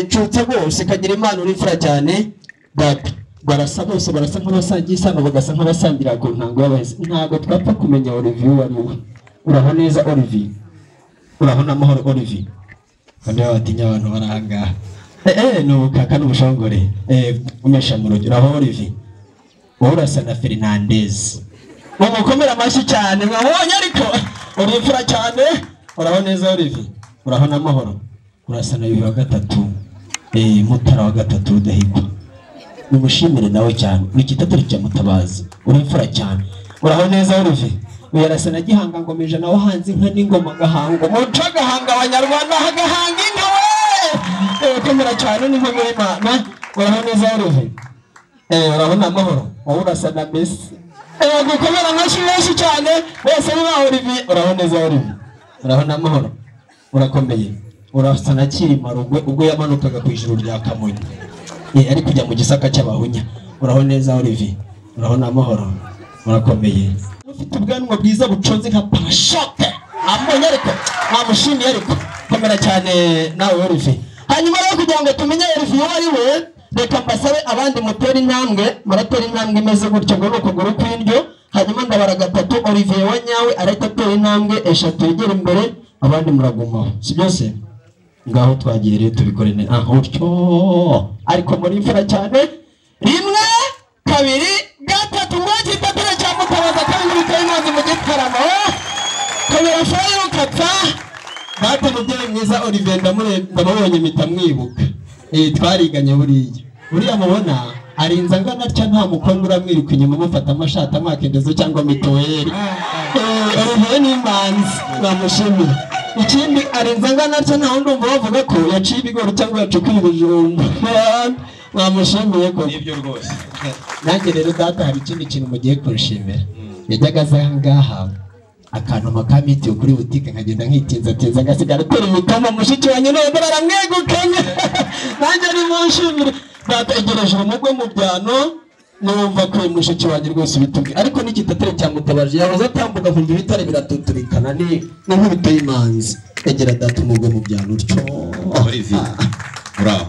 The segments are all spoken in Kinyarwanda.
cyutse rwose kagira impano n'imfura cyane babi barasa bose barasa nk'abasangiye isano bagasa nk'abasangira ku ntango y'abahise ntabwo twapfa kumenya Olivier uwo ari we uraho neza Olivier uraho n'amahoro Olivier kandi batinya abantu bari aha ngaha eee ni ubukaka n'ubushongore eee umesha mu rugero aho Olivier wowe urasa na Fernandez umukomere amashyi cyane mwabonye ariko urifura cyane uraho neza Olivier uraho n'amahoro urasa na bibiri wa gatatu eee mutara wa gatatu udahigwa nimushimire nawe cyane urikitatu mutabazi urifura cyane uraho neza Olivier uyarasa na gihanga ngoma ijana wahanze inka n'ingoma agahanga umuco agahanga abanyarwanda agahanga inka we urakomera cyane n'inkomere y'imana uraho neza Olivier Eh, urabona amahoro wowe urasa na Messi eh gukomera amashyi menshi cyane bose ni baho Olivier uraho neza Olivier uraho amahoro urakomeye urasa na Kirima Rugwe ubwo yamanukaga ku ijuru rya Kamonyi eh ari kujya mu gisaka cy'abahunya uraho neza Olivier uraho amahoro urakomeye ufite ubwanwa bwiza buconze nka parashoke nabonye ariko namushimiye ariko komera cyane nawe Olivier hanyuma rero kugira ngo tumenye Olivier uwo ari we reka mbasabe abandi mutera intambwe muratera intambwe imeze gutyo ngo ni ukuguru kw'indyo hanyuma ndabara gatatu olivier wa nyawe arahita atera intambwe eshatu yegera imbere abandi muragumaho si byose ngaho twagiye rero tubikore neza ah utyo ariko muri imfura cyane rimwe kabiri gatatu ngo kitatire cya mutabaza kandi biteye intambwe mu gitaramo kabira fayiro ukapfa data mubyeyi mwiza olivier ndamure- ndamubonye mpita mwibuka eh twariganye buriya buriya mubona arinze angana atya nta mukobwa uramwiruka inyuma umufata amashati amakendezo cyangwa mituweli Eh, olivier ni imanzi bamushimiye ikindi arinze angana atya nta wundi wumva bavuga ko yaciye ibigori cyangwa yacukuye ibijumba bamushimiye ko nibyo rwose nanjye rero data hari ikindi kintu mugiye kunshimira yajyaga aza aha ngaha akanuma ka mitiyu kuri butike nkagenda nkitinzatinza agasigara atera imitoma mushiki wanjye none dore aramwegukanye nanjye nimunshimire data egereje umugwe mu byano numva ko uyu mushiki wanjye rwose ubitubwiye ariko n'igitatire cyamutabaje yahoze atambuka kumva ibitare biratuturikana ni ni nk'ibito y'imanzi egera data umugwe mu byano utyo Olivier uraho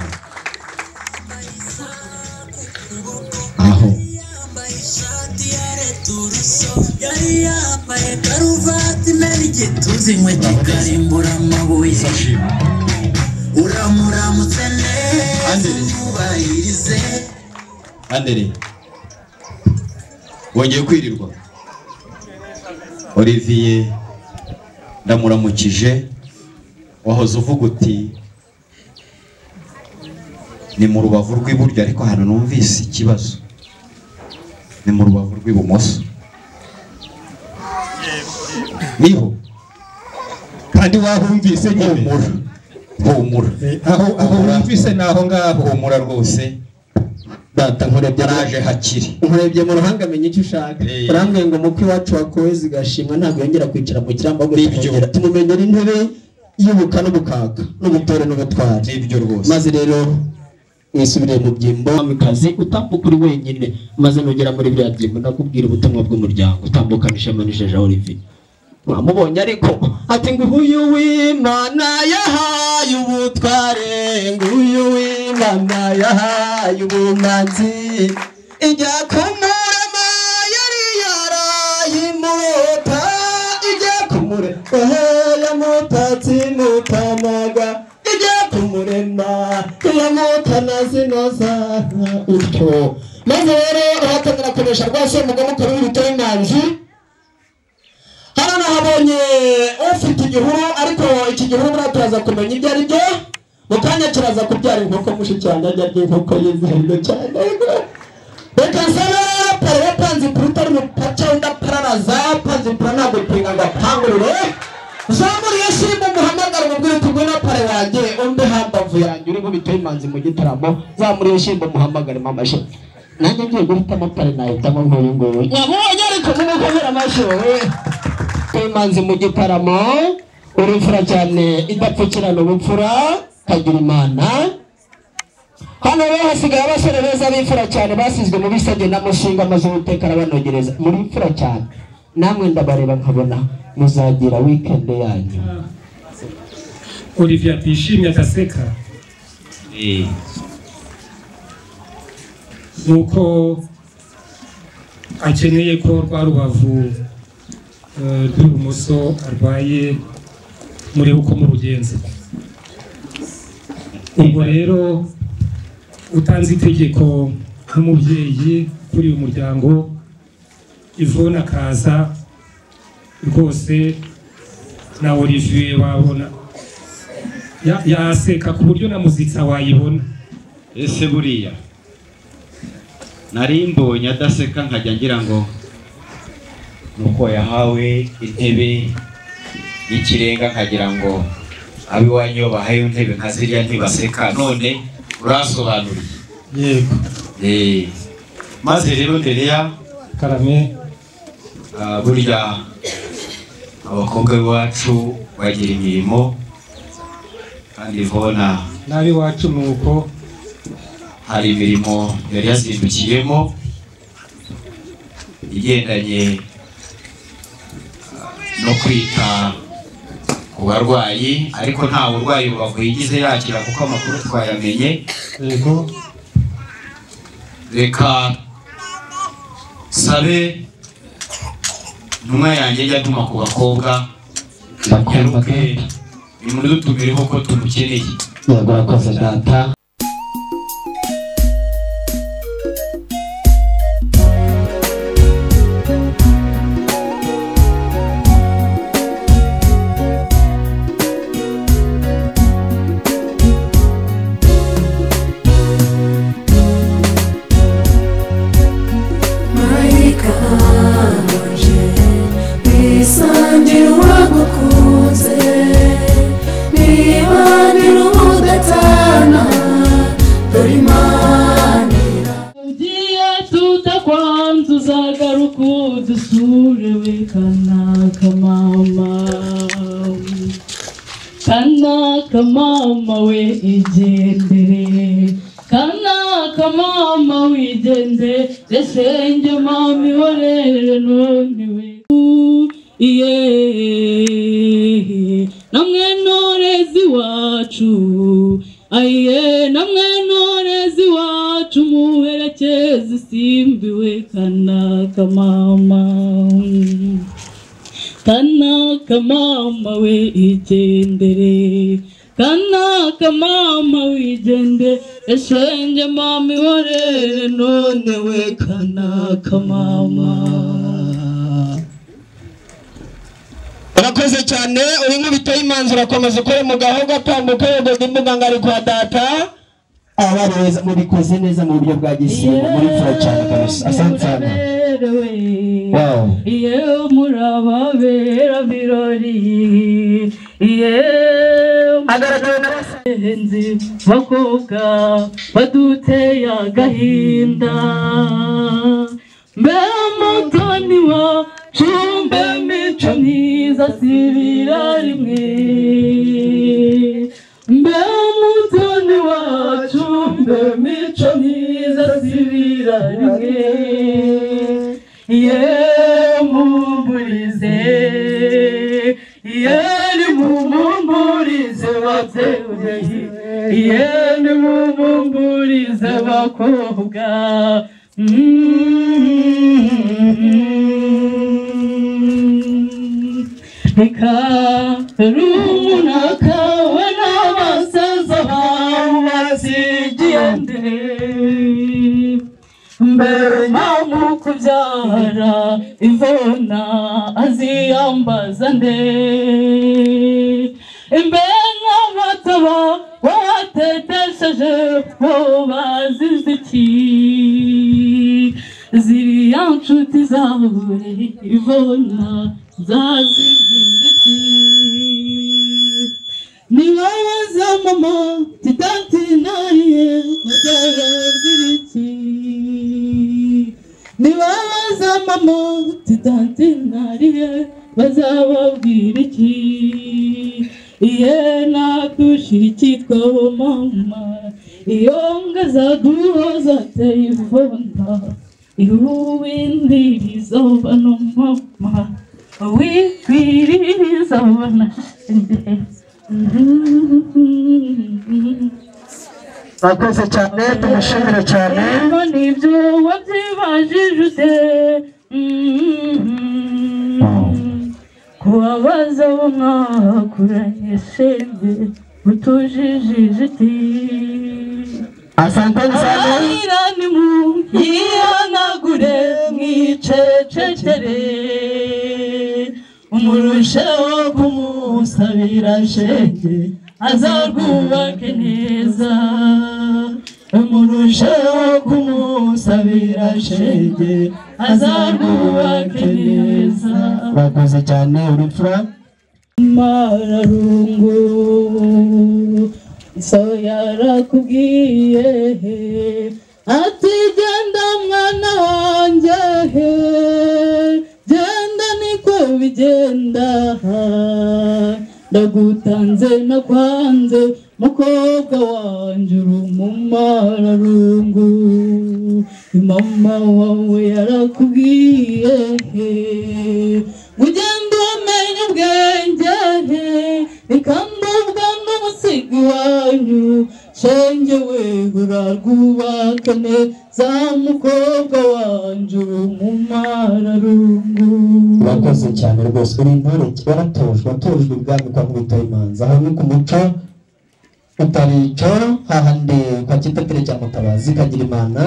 aho yari yambaye karuvati nari igituzi inkwe kikarimbura amabuye uramuramutse neza Andrew. umwubahirize Andere wongeye kwirirwa Olivier ndamuramukije wahoze uvuga uti ni mu rubavu rw'iburyo ariko hano numvise ikibazo ni mu rubavu rw'ibumoso niho kandi wahumvise nyine humura humura Eh, aho aho wumvise ni aho ngaho humura rwose data nkurebye yaraje hakiri nkurebye mu ruhanga menya icyo ushaka Eh. urambwiye ngo muko iwacu wakohezi gashimwa ntabwo yongera kwicara mu kirambo ngo Nibyo. tumwongera tumumenyera intebe y'ubuka n'ubukaka n'ubutore n'ubutwari nibyo rwose maze rero mwisubire mu byimbo kazi utambuka uri wenyine maze nugera muri biriya byimbo nakubwira ubutumwa bw'umuryango utambukana ishema n'ijeje Olivier wamubonye ariko ati nguyu w'imana yahaye ubutware nguyu w'imana yahaye ubumanzi ijya kumurama yari yaraye imuta ijya kumurema yamutatse imutanaga ijya kumurema yamutana zinoza utyo maze rero urahatanira kunesha rwose umugabo ukaba w'ibitore imanzi hano nahabonye ufite igihuru ariko iki gihuru buriya turaza kumenya ibyo ari byo mu kanya kiraza kubyara inkoko mushiki wanjye arya inkoko ye zihendo cyane reka nsaba pare panzi kuruta ari mupaca wenda pararaza panzi pura ntabwo pinga ngo apangurure zamura iyo simu umuhamagara umubwire uti ngwino pare wanjye umbe hambavu yanjye uri nkubita imanzi mu gitaramo zamura iyo simu umuhamagare mama she nanjye ngiye guhitamo pare nahitamo nk'uyu nguyu nyamubonye ariko numukomere amashyi wowe imanzi mu gitaramo urufura cyane idapfukirana ubupfura kagira imana hano rero hasigaye abasore beza b'imfura cyane basizwe mu bisabye n'amushinga amaze uwiteka arabanogereza muri imfura cyane namwe ndabareba nkabona muzagira weekend yanyu olivier atishimye agaseka nuko akeneye ko rwa rubavu eh, rw'ibumoso arwaye murebe uko murugenza ubwo rero utanze itegeko nk'umubyeyi kuri uyu muryango ivona akaza rwose na olivier wabona ya- yaseka ku buryo na muzika wayibona ese buriya nari mbonye adaseka nkajya ngira ngo nuko yahawe intebe y'ikirenga nkagira ngo ab'iwanyu iyo bahaye intebe nka ziriya ntibaseka none urasobanuriye yego Eh, maze rero ndereya karame Ah, burya abakobwa b'iwacu bagira imirimo kandi bona n'ab'iwacu ni uko hari imirimo yari yazindukiyemo igendanye ah, no kwita ku barwayi ariko nta burwayi rubavu yigize yakira kuko amakuru twayamenye yego reka sabe intumwa yanjye jya atuma ku bakobwa nyaruke nimudutumireho ko tumukeneye yego urakoze data marayika wanje nisangira uwagukunze nibanira ubudatana dore imanira ugiye tudakwanza uzagaruka udusure we kanaka mama kanaka mama we igendere kanaka mama wigendere resenge mama ihorere none we iye namwe ntorezi wacu aye namwe ntorezi wacu muherekeze isimbiwe kanaka mama kanaka mama we igendere kanaka mama wigendere eshenge mama ihorere none we kanaka mama urakoze cyane uri nk'ubiteye imanzi urakomeza ukore mu gaho gatambuka yogoga imbuga ngari kwa data aba ari beza mubikoze neza mu buryo bwa gisimba muri fura cyane kabisa asante sana wow yewe murababera birori yewe abagenzi bakobwa baduteye agahinda mbere mutoni wacu mbe mico myiza sibira rimwe mbere mutoni wacu mbe mico myiza sibira rimwe yemumburize yeni mumumburize babyeyi yeni mumumburize bakobwa Mm. reka rumuna kawe n'abasaza bawe basigiye mbere mpamvu kubyara ivona aziyambaza nde imbere n'abataba watetesheje bo bazize iki ziriya nshuti zawe ivona zazibwira iki nibabaza mama titantinariye mutarabwiriki nibabaza mama titantinariye bazababwira iki iye natushira icyitwa bo mama iyo ngazaduhoza telefona iwindiriza bano mama wikwiririza bana mwakoze cyane tumushimire cyane Ariko nibyo wabyibajije ute Mhm. kubabaza abo mwakuranye shenge utujijije iti asanteni cyane abahira nimuyihanagure mwicecekere umurusheho kumusabira shenge azarwubake neza umurusheho kumusabira shenge azarwubake neza mwakoze cyane uri mfura mararungu so yarakubwiye ati genda mwana wanjye he genda niko bigenda ndagutanze nakwanze mukobwa wanjye uri umumararungu mama wawe yarakubwiye ngo ugende umenya ubwenge ikambubwa n'umusigi wanyu shenge we urarwubaka neza mukobwa wanjye uri umumararungu mwakoze cyane rwose uri intore waratojwe watojwe ubwami kwa mwita imanza aho ni ku muco utarico hahandi kwa kitatire cya mutabazi kagira imana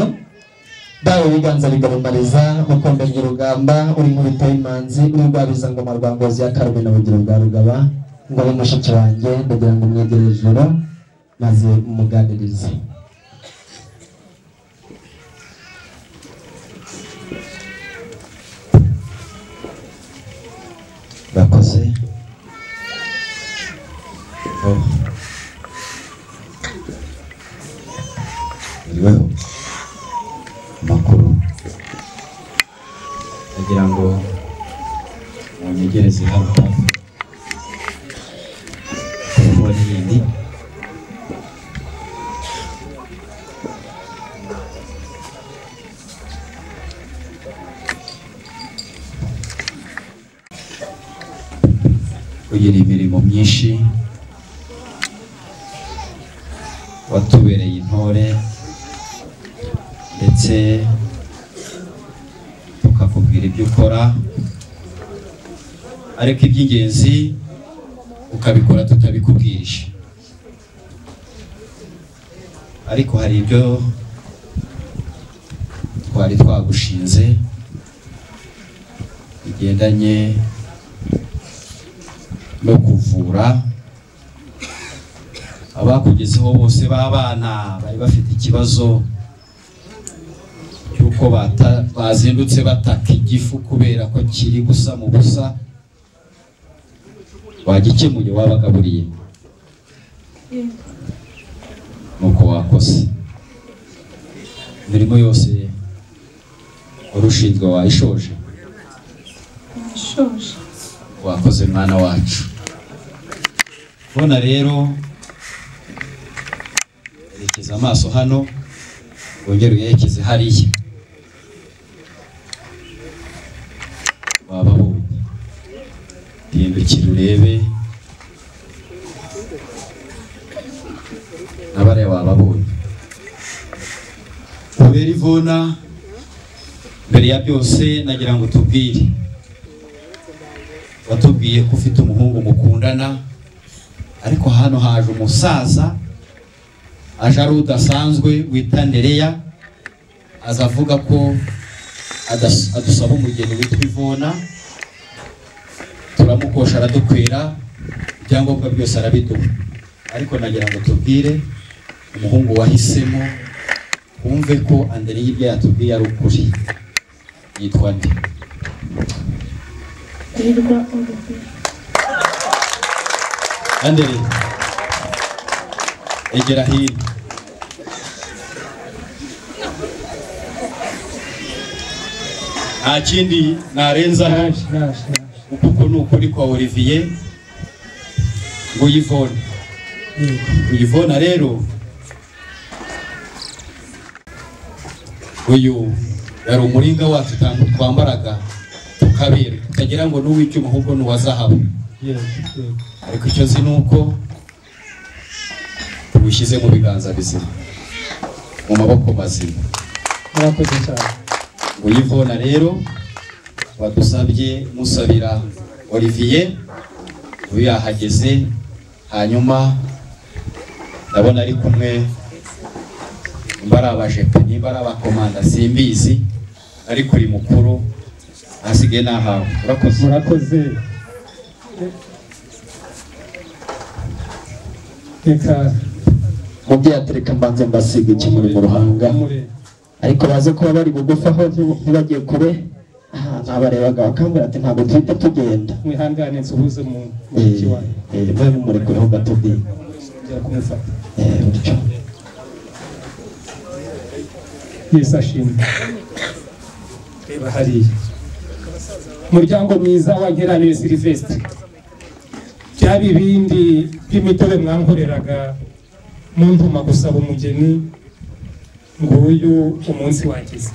dawe biganza bigarumariza mukombe rw'urugamba uri nkubita imanzi uri rwabiza ngoma rwa ngozi ya karume na bugero bwa rugaba ngo abe mushiki wanjye ndagira ngo mwegere ijoro maze mumuganirize urakoze Oh. iriweho amakuru agira ngo munyegereze hano telefone yindi ugira imirimo myinshi watubereye intore ndetse tukakubwira ibyo ukora ariko iby'ingenzi ukabikora tutabikubwirije ariko hari ibyo twari twagushinze bigendanye no kuvura abakugezeho bose b'abana bari bafite ikibazo cy'uko bata- bazindutse bataka igifu kubera ko kiri gusa mu busa wagikemuye wabagaburiye nuko wakose imirimo yose wari ushinzwe wayishoje wakoze mwana wacu bona rero erekeza amaso hano wongere uyerekeze hariya wababonye hindukira urebe nabariya wababonye kubera ivona mbere ya byose nagira ngo tubwire watubwiye ko ufite umuhungu mukundana ariko hano haje umusaza aje ari udasanzwe wita nereya aza avuga ko adas- adusaba umugeni witwa ivona turamukosha aradukwira ibyangombwa byose arabiduha ariko nagira ngo tubwire umuhungu wahisemo wumve ko andereye ibyo yatubwiye ari ukuri yitwa nde Andere egera hino nta kindi narenzaho naje naje naje kuko ni ukuri kwa Olivier ngo Yvonne yego Yvonne rero uyu yari umuringa wacu tam- twambaraga tukabera tutagira ngo n'uw'icyuma ahubwo ni uwa zahabu yego yego ariko icyo nzi ni uko tuwushyize mu biganza bizima mu maboko mazima murakoze cyane uyivona rero badusabye musabira olivier uyu yahageze hanyuma ndabona ari kumwe nimba ari abajepe nimba ari abakomanda simbizi ariko uri mukuru ahasigaye nahawe urakoze murakoze reka mubyeyi atereka mbanze mbasiga ikimuri mu ruhanga ariko baze kuba bari bugufi aho nti- ntibagiye kure aha, nabarebaga bakambwira ati ntabwo duhita tugenda mwihangane nsuhuze mu mu Eh, ntoki wanyu eh, mube mumurekeho gato di nzongera kumufata eh, gutyo. yesu ashimwe reba hariya umuryango mwiza wa nkeranire silivesite bya bibindi by'imitobe mwankoreraga muntuma gusaba umugeni nguyu umunsi wagize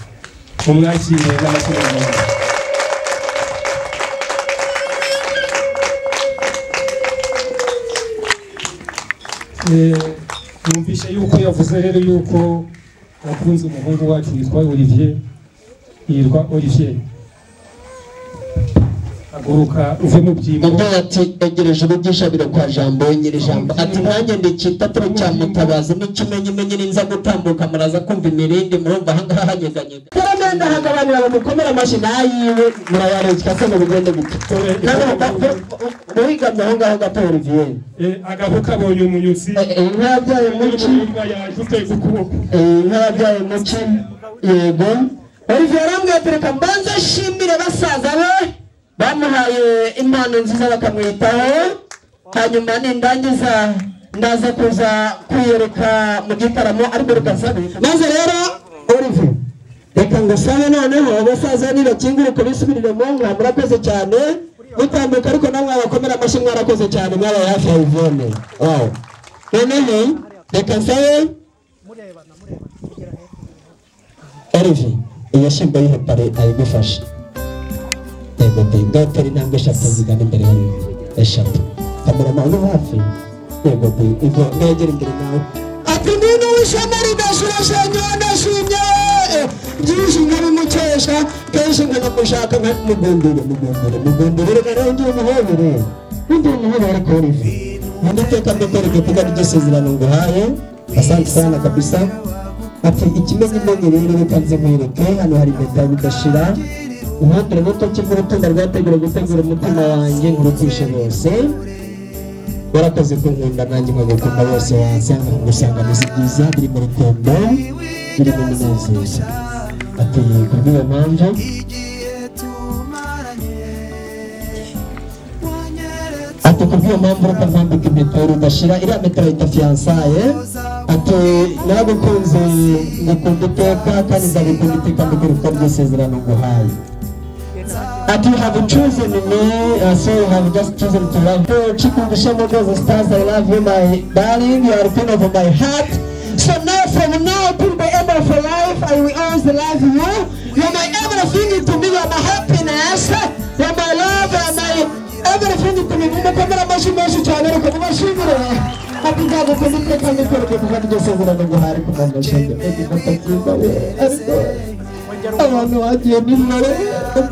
mumwakire n'amakiraniro yumvishe yuko yavuze rero yuko wakunze umuhungu wacu witwa olivier yitwa olivier aguruka uve mu byimbo mubyeyi ati egereje urugishabiro kwa jambo nyiri jambo ati nanjye ndikitatiro cya mutabazi n'ikimenyimenyi ninza gutambuka muraza kumva imirindi murumva ahangaha hanyeganyega karamenda hagabanira ngo mukomere amashyi nayiwe murayarutsika se ngo bigende gute Nano, ba- ba- uwigamye aho ngaho gato olivier Eh, agahu kabonye umunyusi Eh, eh, inka yabyaye muki n'umurumba yaje uteze ukuboko Eh, inka yabyaye muki yego olivier arambwira ati reka mbanze nshimire basaza be bamuhaye impano nziza bakamwitaho hanyuma nindangiza ndaza kuza kwiyereka mu gitaramo ariko reka nsabe maze rero olivier reka ngo sabe noneho basaza nibakinguruke bisubirire mu nka murakoze cyane mutambuka ariko namwe abakomera amashyi mwarakoze cyane mwabaye hafi ya ivone wawu noneho reka nsabe Erivi, iyo shimbo y'ihepare ayigufashe. Yego de, ngatera intambwe eshatu zigana imbere yawe. Eshatu. Kamerama uri hafi. Yego de, ivo negera imbere nawe. Ati nino w'ishamari ndashurasha nyowe ndashimye. Byinshi nkabimukesha, kenshi nkanamushaka nkamugundire, mugundire, mugundire, rero ngiye umuhobere. Ngiye umuhobere ariko Erivi. Ninde iteka mbekwereke kuko ari isezerano nguhaye. Asante sana kabisa. ati ikimenyimenyi rero reka nze nkwereke hano hari impeta bidashira unkatire muto cy'urutunda rwategura gutegura umutima wanjye nkurukishe bose warakoze kunkunda nanjye nkagukunda bose waza nkagusanga ameze byiza biri mu rukundo biri mu munezero ati kubw'iyo mpamvu ati kubw'iyo mpamvu reka mpambika impeta rudashira iriya metero yita fiyansaye ati naragukunze ngukunda iteka kandi ndagukunda iteka mbikuruka ry'isezerano nguhaye But you have chosen me, uh, so you have just chosen to love you. Chikungu Shemo goes and stars, I love you, my darling. You are the queen of my heart. So now, from now till the end of your life, I will always love you. You are my everything to me, you are my happiness, you are my love, you are my everything to me. Mumukomera amashyi menshi cyane, reka mubashimire. Ati nzagukunda iteka mbikwereke kuko ari ryo sezerano nguhaye ku muntu washinze. Ati ndatakimba we, ariko abantu bagiye n'imibare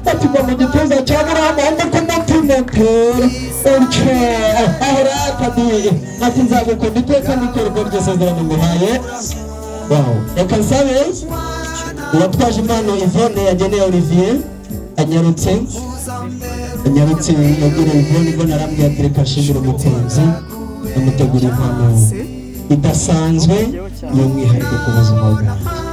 batigwa mu gituza cya buriya muhanda ko natimotera utyo aho rakadiye ati nzagukunda iteka n'ikorwa ry'isezerano muhaye wawo reka nsabe uwatwaje impano ivone yageneye olivier anyarutse anyarutse yegereye ivone ivone arambwira ati reka nshimire umutunzi amutegura impano idasanzwe y'umwihariko ku buzima bwanjye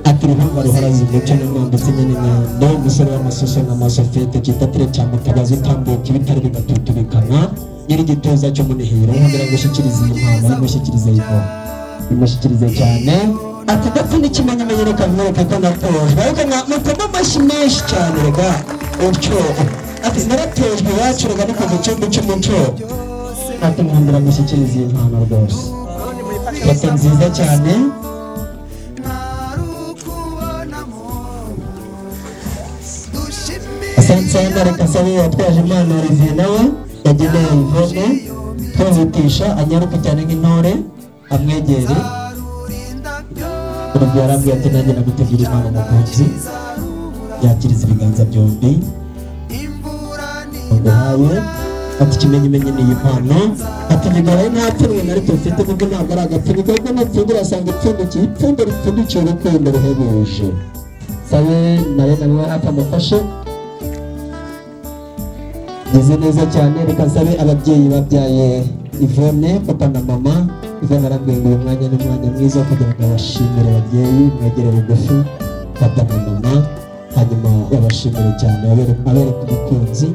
atiri mpamvu ruharazi ndetse n'umwana ndetse nyine nyando umusore w'amasoso n'amasofete kitatire cya mutabazi utambuka ibitaro bigatutubikana nyiri igituza cy'umunihiro yongera gushyikiriza iyi mpano imushyikirize yivoma imushyikirize cyane ati ndetse n'ikimenyimenyi reka mwereke ko natojwe ariko mwa- mutema amashyi menshi cyane rega utyo ati naratojwe iwacu rega ni ku gicumbi cy'umuco ati mwongera gushyikiriza iyi mpano rwose foto nziza cyane asante sana reka sabe watwaje impano olivier nawe yageneye ivone twihutisha anyaruke cyane nk'intore amwegere ubu yarambwiye ati nanjye nagutegura impano mu ntoki yakiriza ibiganza byombi nguhaye ati ikimenyimenyi ni iyi mpano ati ntigaye nta pfunwe na rito mfite kuko ntabwo ari agapfunwe kuko napfunduye asanga ipfundikiye ipfundo ripfundikiye urukundo ruhebuje sabe nawe nawe hafi amufashe meze neza cyane reka nsabe ababyeyi babyaye ivone papa na mama ivone arambwiye ngo uyu mwanya ni umwanya mwiza wo kugira ngo abashimire ababyeyi mwegere bugufi papa na mama hanyuma babashimire cyane abereke abereke umukunzi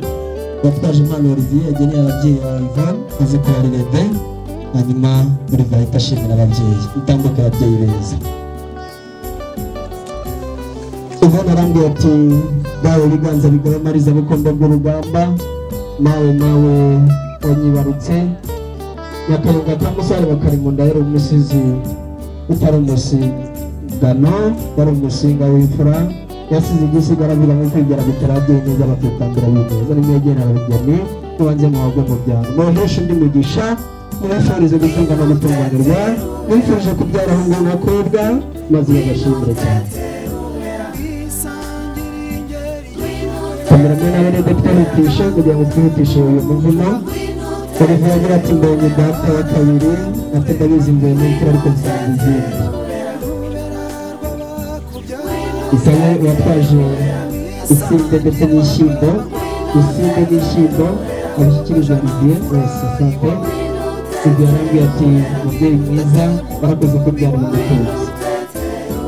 watwaje impano olivier yageneye ababyeyi ba ivone azi ko yari rebe hanyuma olivier ahita ashimira ababyeyi itambuke ababyeyi beza ivone arambwiye ati dawe biganza bigabe mariza bukombe bw'urugamba mawe mawe wanyibarutse nyakayonga ka musare bakari mu nda yari umusizi utari umusigano wari umusinga w'imfura yasize igisigara avuga ngo kwigera bitarabye neza bakitambira bineza nimwe yegera abageni ubanze mu bagwe mu byaro muhesha undi mugisha mubashoborize gutunga no gutunganirwa mwifurije kubyara ahungu n'abakobwa maze bagashimire cyane kameramani nawe ni depite yihutisha kugira ngo twihutishe uyu muvuno olivier agira ati mbonye data wa kabiri ati ndabizi mvuye mu mfura ariko nsanga izindi isabe watwaje isinde ndetse n'ishyimbo isinde n'ishyimbo abishyikirije olivier wese sante ibyo yarambwiye ati mubyeyi mwiza warakoze kubyara mu mutunzi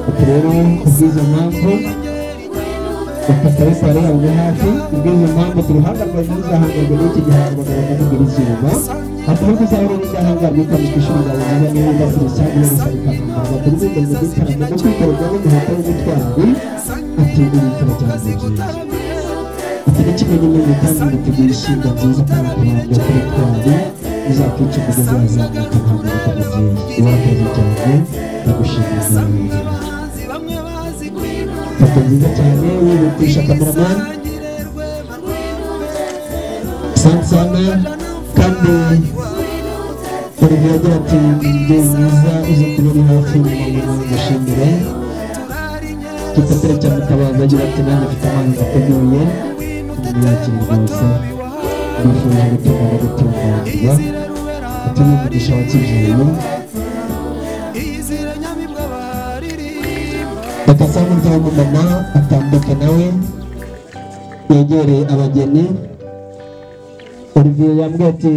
ati rero kubw'izo mpamvu bakasabisa rero ngo hafi ubwiza impamvu ku ruhande rwa ntuzahangajwe n'iki gihango bagomba kugira izuba hatuma kuzahura n'izahangarwa ukabika ishuri ryawe niba niba udasire cyangwa niba usaba ikakambara bakora ubwenge mu gitaramo no kwikorerwa n'umuhata w'ubutwari ati uri ikora cyane mu gihe ati n'ikimenyimenyi kandi biteguye ishyirwa nziza kandi ku ruhande kuri twari uzakwica umugozi wazamuka ntabwo bitamubyeyi urakoze cyane ndagushimira nawe ifoto nziza cyane wihutisha kameramani sansana kandi olivier agira ati umubyeyi mwiza uzi kuba uri hafi y'umumama nawe ngushimire gitatire cya mutabazi agira ati nanjye mfite amazi ateguye ntibiyakire rwose mbifuje gutuma no gutunganirwa utuma umugisha wa kivuye bakasa umuryango w'umumama atambuka nawe yegereye abageni olivier yambwiye ati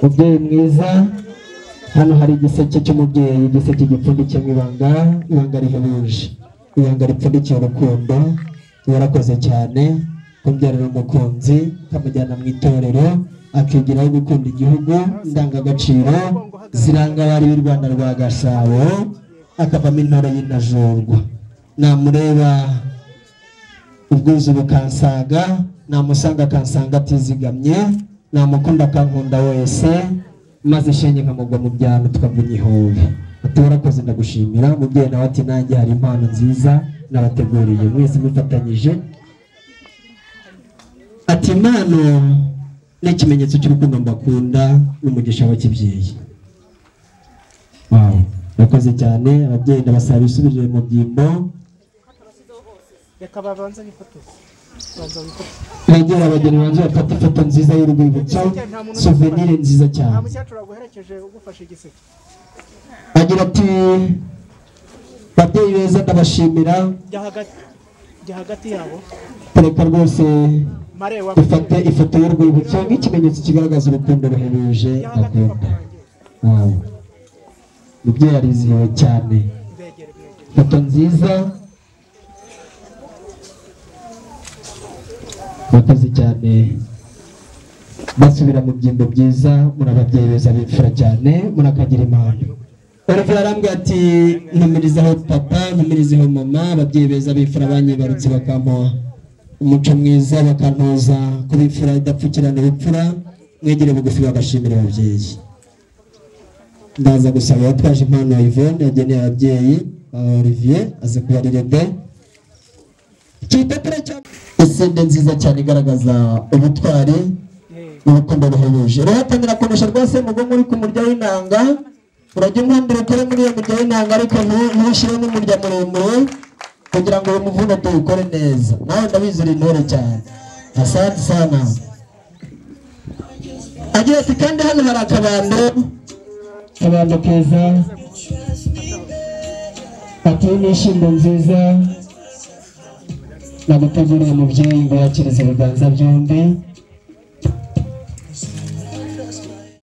mubyeyi mwiza hano hari igiseke cy'umubyeyi igiseke gipfundikiyemo ibanga ibanga rihebuje ibanga ripfundikiye urukundo yarakoze cyane kubyarira umukunzi akamujyana mu itorero akigiraho gukunda igihugu indangagaciro ziranga abari b'i rwanda rwa gasabo akavamo intore y'intajorwa namureba ubwuzu bukansaga namusanga akansanga atizigamye namukunda akankunda wese maze shenye nkamugwa mu byano tukavunya ihobe ati warakoze ndagushimira umubyeyi nawe ati nanjye hari impano nziza nabateguriye mwese mufatanyije ati impano ni ikimenyetso cy'urukundo mbakunda n'umugisha wa kibyeyi wawu murakoze cyane ababyeyi ndabasaba bisubirire mu byimbo begera abageni banze bafata ifoto nziza y'urwibutso souvenir nziza cyane agira ati babyeyi beza ndabashimira tureka rwose dufate ifoto y'urwibutso nk'ikimenyetso kigaragaza urukundo ruhebuje akunda wawe mubyeyi arizihiwe cyane ifoto nziza murakoze cyane basubira mu byimbo byiza muri ababyeyi beza bimfura cyane murakagira impano olivier arambwira ati ntumirizaho papa ntumirizaho mama ababyeyi beza bimfura banyibarutse bakamuha umuco mwiza bakantoza kuba imfura idapfukirana ubupfura mwegere bugufi bagashimira ababyeyi ndaza gusaba uwatwaje impano ya Yvonne yageneye ababyeyi ba Olivier aze kuba ari rebe igipapuro cya esende nziza cyane igaragaza ubutwari n'urukundo ruhebuje rero hatangira kunesha rwose mugongo uri ku murya w'inanga urajya umwumvira ukore muri iyo murya w'inanga ariko ntu- ntushyire n'umurya muremure kugira ngo uyu muvuno tuwukore neza nawe ndabizira intore cyane asante sana agira ati kandi hano hari akabando akabando keza ati n'ishimbo nziza naguteguriye mubyeyi ngo yakirize ibiganza byombi